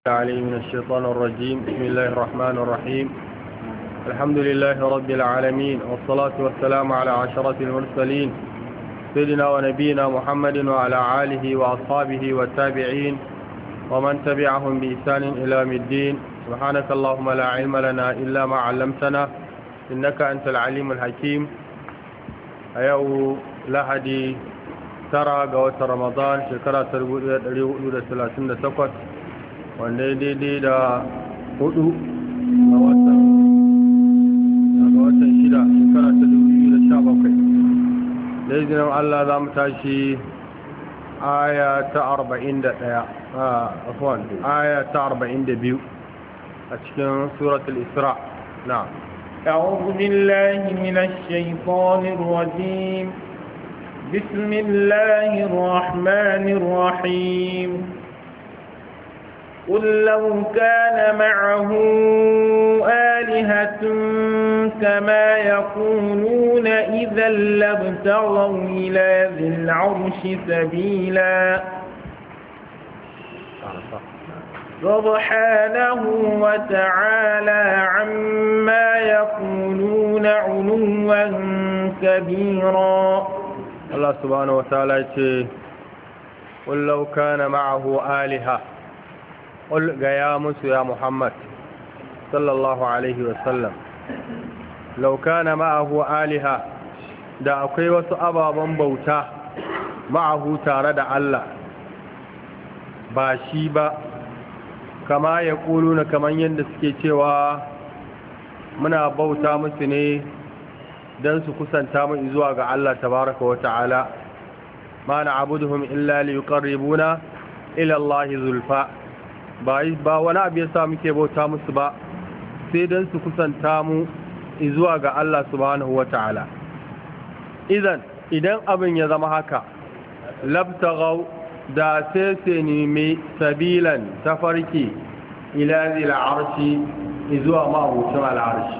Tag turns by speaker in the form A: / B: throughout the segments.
A: عليه من الشيطان الرجيم بسم الله الرحمن الرحيم الحمد لله رب العالمين والصلاة والسلام على عشرة المرسلين سيدنا ونبينا محمد وعلى آله وأصحابه والتابعين ومن تبعهم بإحسان إلى يوم الدين سبحانك اللهم لا علم لنا إلا ما علمتنا إنك أنت العليم الحكيم أيو لحدي ترى قوة رمضان شكرا تربوء 138 wanda ya daidai da hudu a watan shida shekara ta dubu da sha bakwai da izinin Allah za mu tashi aya ta arba'in da ɗaya a afuwan aya ta arba'in da biyu a cikin suratul isra na
B: أعوذ بالله من الشيطان الرجيم بسم الله الرحمن الرحيم قل لو كان معه آلهة كما يقولون إذا لابتغوا إلى ذي العرش سبيلا سبحانه وتعالى عما يقولون علوا كبيرا
A: الله سبحانه وتعالى يقول قل لو كان معه آلهة قل يا موسى يا محمد صلى الله عليه وسلم لو كان معه آلهة da akwai wasu ababen bauta ma'ahu tare da Allah ba shi ba kama ya na kaman yadda suke cewa muna bauta musu ne don su kusanta mu zuwa ga Allah tabaraka wa ta'ala ma na abuduhum illa li yuqarribuna ila Allah zulfa ba wani abu ya sa muke bauta musu ba sai don su kusanta mu zuwa ga Allah subhanahu wa ta'ala idan idan abin ya zama haka labtagau da sai sai nemi sabilan tafarki ila zila arshi zuwa ma'abucin al'arshi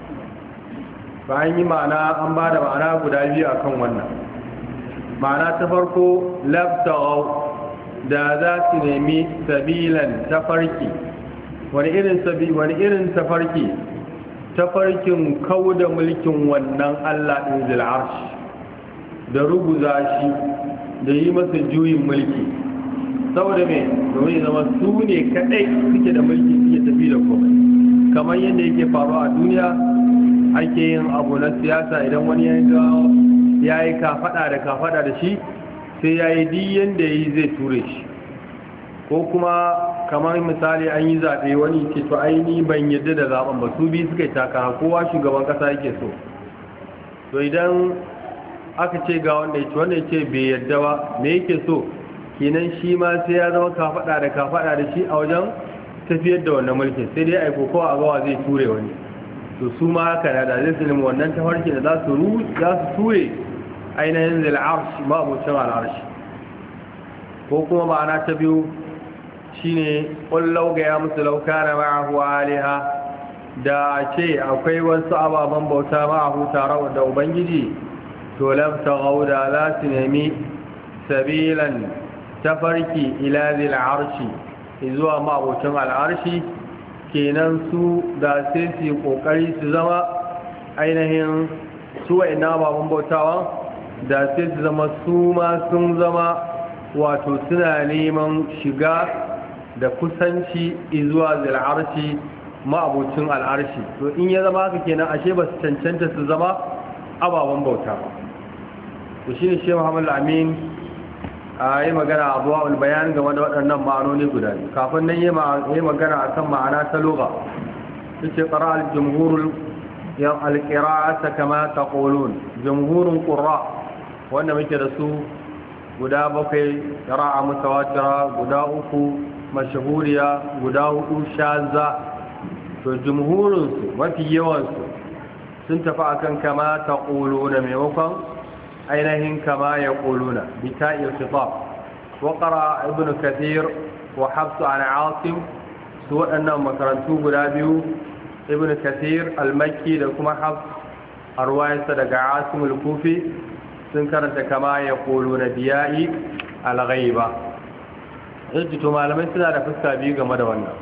A: bayan yi ma'ana an ba da ma'ana guda biyu akan wannan ma'ana ta farko labtagau da za su nemi sabilan tafarki wani irin sabi wani irin tafarki tafarkin kauda mulkin wannan Allah din zil arsh da ruguza shi da yi masa juyin mulki saboda me domin zama su ne kadai suke da mulki suke tafi da komai kamar yadda yake faruwa a duniya ake yin abu na siyasa idan wani ya yi kafada da kafada da shi sai ya yi diyan da ya yi zai ture shi ko kuma kamar misali an yi zaɓe wani ce to aini ban yadda da zaɓen ba su biyu suka yi takara kowa shugaban ƙasa yake so to idan aka ce ga wanda ya ce wanda ya ce bai yadda ba me yake so kenan shi ma sai ya zama kafaɗa da kafaɗa da shi a wajen tafiyar da wannan mulkin sai dai aiko kowa a gawa zai ture wani to su ma haka na da zai su nemi wannan tafarki da za su ture ainihin zil'arshi ma'abucin al'arshi ko kuma ma'ana ta biyu shine ƙullau ga ya musu lauka na ma'ahu aliha da ce akwai wasu ababen bauta ma'ahu tare da ubangiji to labta gauda za su nemi sabilan tafarki ila zil'arshi zuwa ma'abucin al'arshi kenan su da sai su yi ƙoƙari su zama ainihin su wa'ina ababen bautawa da sai su zama su ma sun zama wato suna neman shiga da kusanci zuwa zil'arshi ma'abucin al'arshi to in ya zama haka kenan ashe ba su cancanta su zama ababen bauta to shi ne shi muhammadu amin a yi magana a zuwa bayan game da waɗannan ma'anoni guda kafin nan yi magana a kan ma'ana ta loga su ce ƙara al-jumhurul yan alƙira'ata kama ta ƙolon jumhurin ƙura wanda muke da su guda bakwai ra'a mutawatira guda uku mashahuriya guda hudu shaza to jumhurinsu mafi yawansu sun tafi akan kama ta ƙolona maimakon ainihin kama ya ƙolona bita ilkitab waƙara ibn kathir wa hafsu an asim su waɗannan makarantu guda biyu ibn kathir almakki da kuma hafs a ruwayensa daga asim al-kufi sun karanta kama ya kolo na biyayi alghaiba yaji to malamai suna da fuska biyu game da wannan